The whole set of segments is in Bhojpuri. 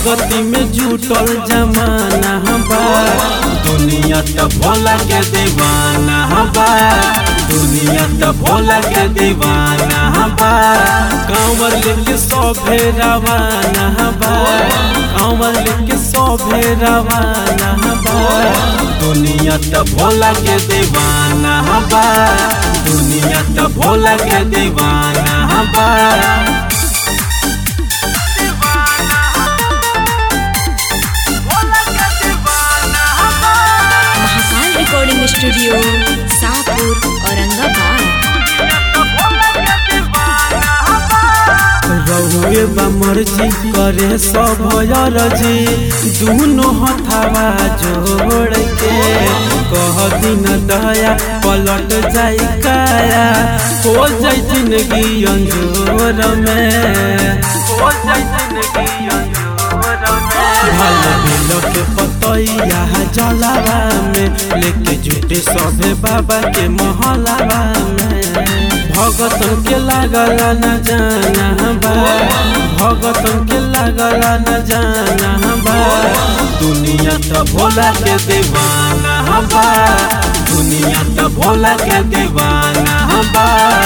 भगती में जुटल जमाना बा दुनिया त भोला के दीवाना बा दुनिया त भोला के दीवाना बा कांवर लेके सभे रवाना बा कांवर लेके सभे रवाना बा दुनिया त भोला के दीवाना बा दुनिया त भोला के दीवाना बा महाकाल रिकॉर्डिंग स्टूडियो शाहपुर औरंगाबाद रहुए बा मर्जी करे सब अरजी दुनो हथावा जोड़ के कह दिन दया पलट जाई काया हो जाई जिंदगी अंजोर में हो जाई जिंदगी अंजोर में भल बिल के पतैया जलावा में लेके जुटे सभे बाबा के महलावा में भगतन के लागल न जाना बा भगतन के लागल न जाना बा दुनिया त भोला के दीवाना बा दुनिया त भोला के दीवाना बा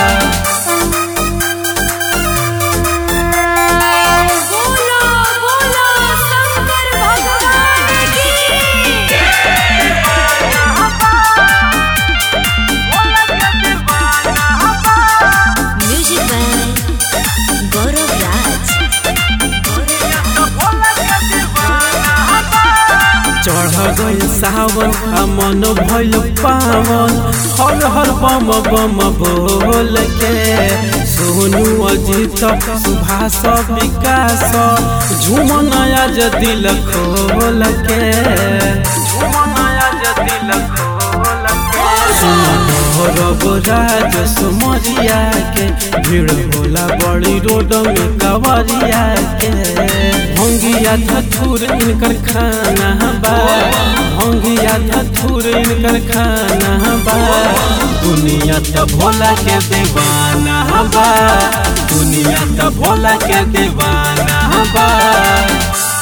बोलो बोलो शंकर भगवान की म्यूजिक बाय गौरव राज चढ़ गई सावन आ मन भइल पावन हर हर बम बम बोल के सोनू अजीत सुभाष विकास झूमन आज दिल खोल के झूमन आज दिल खोल के राज सुमरिया के भीड़ होला बड़ी रोड में कवरिया के भंगिया धथुर इनकर खाना बा भंगिया धथुर इनकर खाना बा दुनिया त भोला के दीवाना बा दुनिया त भोला के दीवाना बा